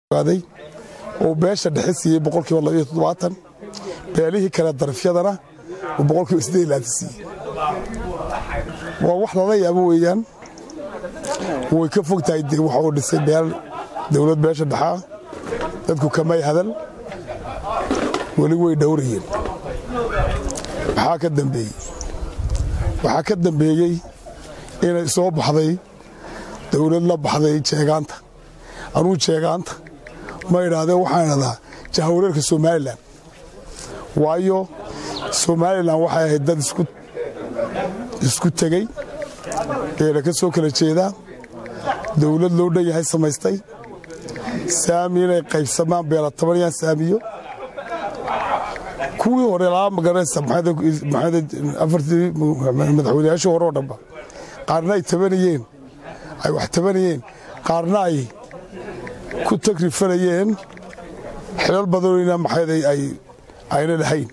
aaday uu beesha dhexe siiyey boqolkiiba labaiyo toddobaatan beelihii kale darafyadana uu boqolkiiba siddeed laanta siiyey waa wax lala yaabo weeyaan way ka fog tahay waxa uu dhisay beel dowlad beesha dhexaa dadku kamay hadal weli way dhowrayeen maxaa ka dambeeyey waxaa ka dambeeyey inay soo baxday dowlad la baxday jeegaanta anuu jeegaanta ma idhaahdee waxaan idhahdaa jahawareerka somalilan waayo somalilan waxay ahayd dad isku tegey eela ka soo kala jeedaa dowlad loo dhan yahay samaystay saami inay qaybsamaan beela tobaniyaan saamiyo kuwii hore laa magaranaysa afartii madaxweynayaashii hore oo dhanba qaarna ay tabanayeen ay wax tabanayeen qaarna ay ku tagrifanayeen xilal badanina maxayd ayna lahayn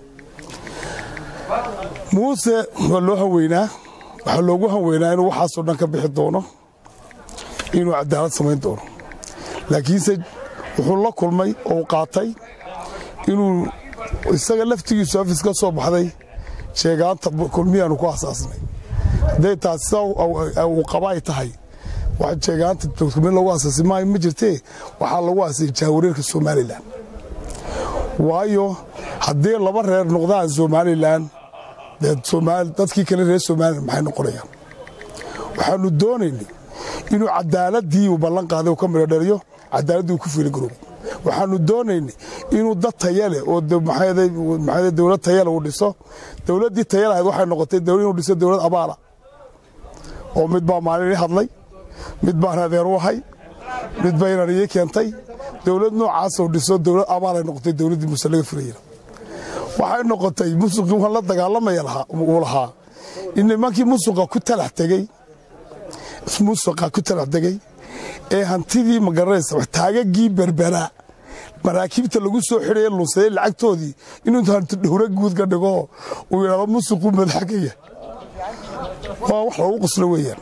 muuse waa loo hanweynaa waxaa loogu hanweynaa inuu waxaasoo dhan ka bixi doono inuu cadaalad samayn doono laakiinse wuxuu la kulmay oo qaatay inuu isaga laftigiisu afis ka soo baxday sheegaanta kulmiyaanu ku asaasnay hadday taas sida uu qaba ay tahay wax sheegaanta kulmiya lagu asaasay maayo ma jirtee waxaa lagu aasay jahawareerka somalilan waayo haddii laba reer noqdaan somalilan dadkii kale reer somalilan maxay noqonayaan waxaanu doonaynay inuu cadaaladii uu ballan qaaday uu ka midho dhaliyo cadaaladii uu ku fiiligaroobo waxaanu doonaynay inuu dad tayale oo dowlad tayale uu dhiso dowladdii tayal ahayd waxay noqotay inuu dhiso dowlad abaala oo mid baa maalin hadlay mid baan adeer u ahay mid ba inaan ii keentay dowlad noocaasoo dhiso dowlad abaalay noqotay dowladdii muuse laga furayna waxay noqotay musuqii waan la dagaalamaya uu lahaa in nimankii musuqa ku talax tegey musuqa ku talax tegey ee hantidii magaranaysa taagagii berberaa maraakiibta lagu soo xidhaye lunsaday lacagtoodii inuu hanti dhowro guud ka dhigo uu yidhahdo musuquu madaxa ka yahay waa wax lagu qoslo weeyaan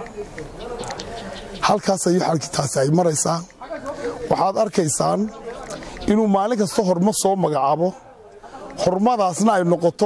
halkaas ayuu xalkitaasi ay maraysaa waxaad arkaysaan inuu maalin kasta hormo soo magacaabo hormadaasna ay noqoto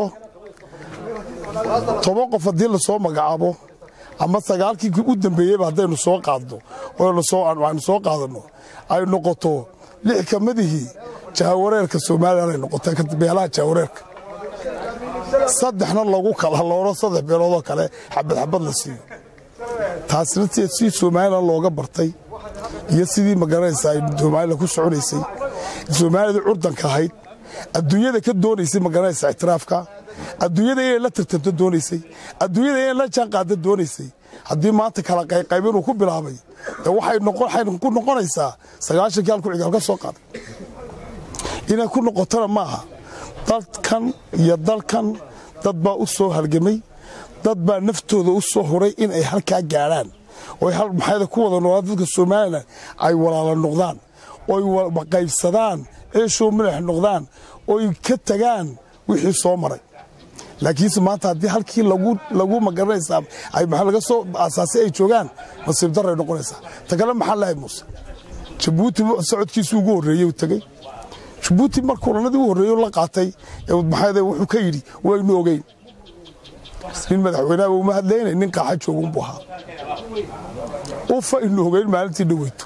toban qof haddii lasoo magacaabo ama sagaalkii u dambeeyeyba haddaynu soo qaadno aynu soo qaadanno ay noqoto lix ka midihii jahawareerka somalilan ay noqotay beelaha jahawareerka saddexna lagu kala loono saddex beeloodoo kale xabad xabad la siiyo taasna si somalilan looga bartay iyo sidii magaranaysa ay somalilan ku soconaysay soomaalida curdanka ahayd adduunyada ka doonaysay magaranaysa ictiraafka adduunyada inay la tartanto doonaysay adduunyada inay la jaanqaada doonaysay haddii maanta kala qayqayb inuu ku bilaabay de waxay ku noqonaysaa sagaashankii halku cigaal ka soo qaaday inay ku noqotona maaha dadkan iyo dalkan dad baa u soo halgamay dad baa naftooda u soo huray in ay halkaa gaadhaan oy maxayda ku wada noolaa dadka somalilan ay walaala noqdaan oy qaybsadaan eeshoo madax noqdaan oy ka tagaan wixii soo maray laakiinse maanta haddii halkii lagu magaranaysaa ay maa laga soo aasaasay ay joogaan nasiib daray noqonaysaa ta kale maxaa lahay muuse jabuuti socodkiisu ugu horreeyey uu tegey jabuuti markuu ranadii u horreeyey la qaatay maxaa wuxuu ka yidhi waynu ogeyn nin madaxweynaha uma hadlaynay nin qaaxa joogunbuu ahaa ufa inu ogeyn maalintii dhaweyto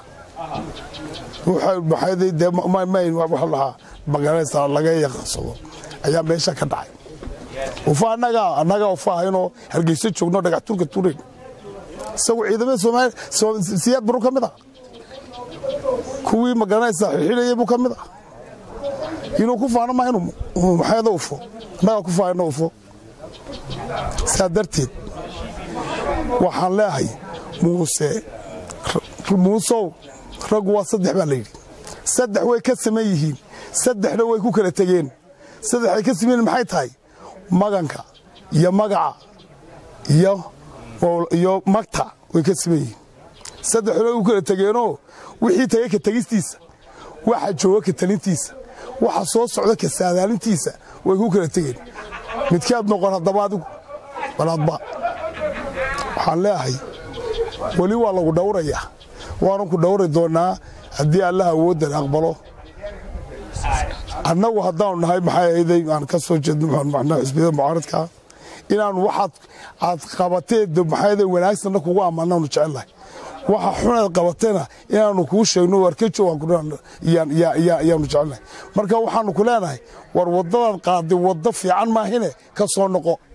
lahaa magaranaysaa laga yaqansado ayaa meesha ka dhacay ufa annagaa annagaa ufa ahaynoo hargeyso joogno dhagax turka tureyn isagu ciidamada soomaaliya siyaad baru ka mid ah kuwii magaranaysaa xixinayay buu ka mid ah inuu ku faano ma inuu maxayada ufo annagaa ku faahayno ufo saa darteed waxaan leeahay muuse muusow raggu waa saddex baa layidhi saddex way ka saman yihiin saddexna way ku kala tegeen saddexay ka sameyn maxay tahay maganka iyo magaca iyo magta way ka saman yihiin saddexna way ku kala tegeenoo wixii tagay ka tegistiisa waxa jooga ka talintiisa waxa soo socda ka saadaalintiisa way ku kala tegeen midkaad noqon haddaba adigu balaadba waxaan leeahay weli waa lagu dhowrayaa waanan ku dhowri doonaa haddii allaha awooddan aqbalo annagu haddaanu nahay maxay ahayday aan ka soo jeedno xisbiyada mucaaradka inaanu waxaad aad qabatee maxay wanaagsanna kugu ammaanaanu jecelnahay waxa xunaad qabatena inaanu kuu sheegno warkejo ayaanu jecelnahay marka waxaanu ku leenahay war waddadaad qaaday waddo fiican maahine ka soo noqo